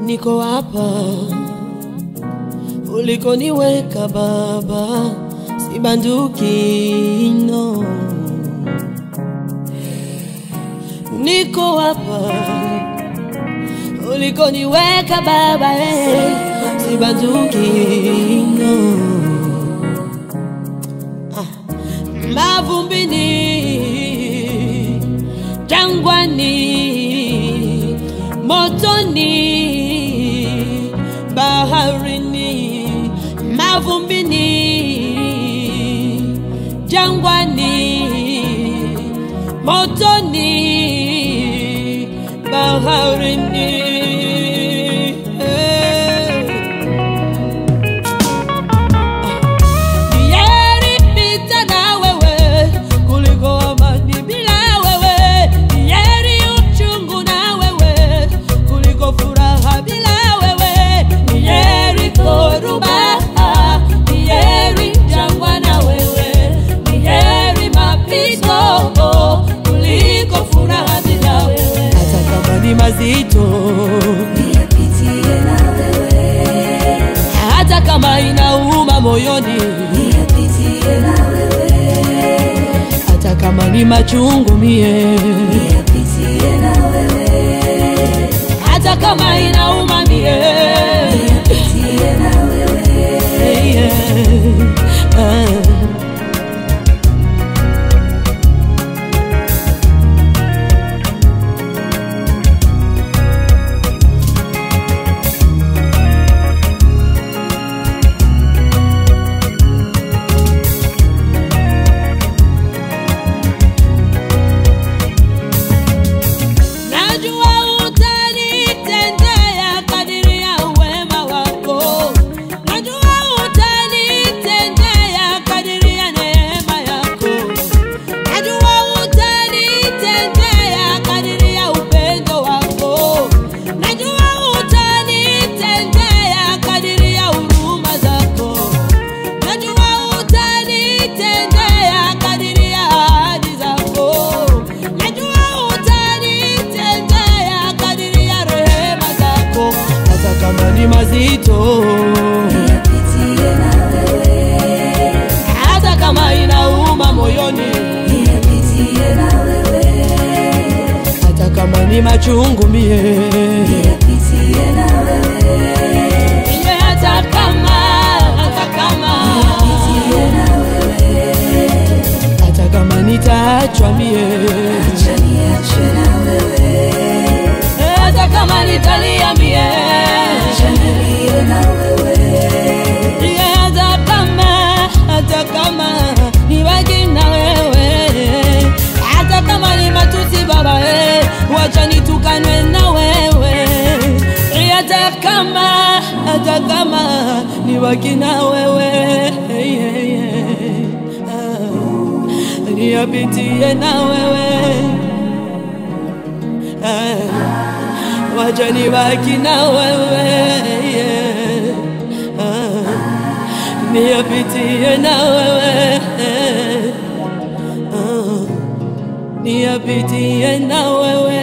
niko hapa ulikoniweka Baba, sibanduki no. Niko hapa ulikoniweka Baba, eh, sibanduki no. Ah, mavumbini jangwani, motoni, baharini, mavumbini, jangwani, motoni, baharini. Eh. Heri pita na wewe kuliko amani bila wewe. Heri uchungu na wewe kuliko furaha bila wewe. Heri dhoruba, heri jangwa na wewe. Heri mapito kuliko furaha bila wewe. Hata kama ni mazito, Niyapitie na wewe, hata kama inauma moyoni, niyapitie na wewe, hata kama ni machungu mie niyapitie na wewe, hata kama inauma mie niyapitie na wewe, Hey, yeah. Ah. Najua utanitendea kadiri ya wema wako. Najua utanitendea kadiri ya neema yako. Najua utanitendea kadiri ya upendo wako. Najua utanitendea kadiri ya huruma zako. Najua utanitendea kadiri ya ahadi zako. Najua utanitendea kadiri ya rehema zako, hata kama ni mazito, niyapitie na wewe, hata kama inauma moyoni, niyapitie na wewe, hata kama ni machungu mie, niyapitie na wewe, iwe hata kama, hata kama, niyapitie na wewe, hata kama nitaachwa mie, acha niachwe na wewe, hata kama nitalia mie acha nilie na wewe, Iye hata kama, hata kama nibaki na wewe, hata kama ni matusi Baba, eh, wacha nitukanwe na wewe. Iye hata kama, hata kama nibaki na wewe, yeah, yeah. Ah, niyapitie na wewe ah, wacha nibaki na wewe yeah. ah, niyapitie na wewe ah, niyapitie na wewe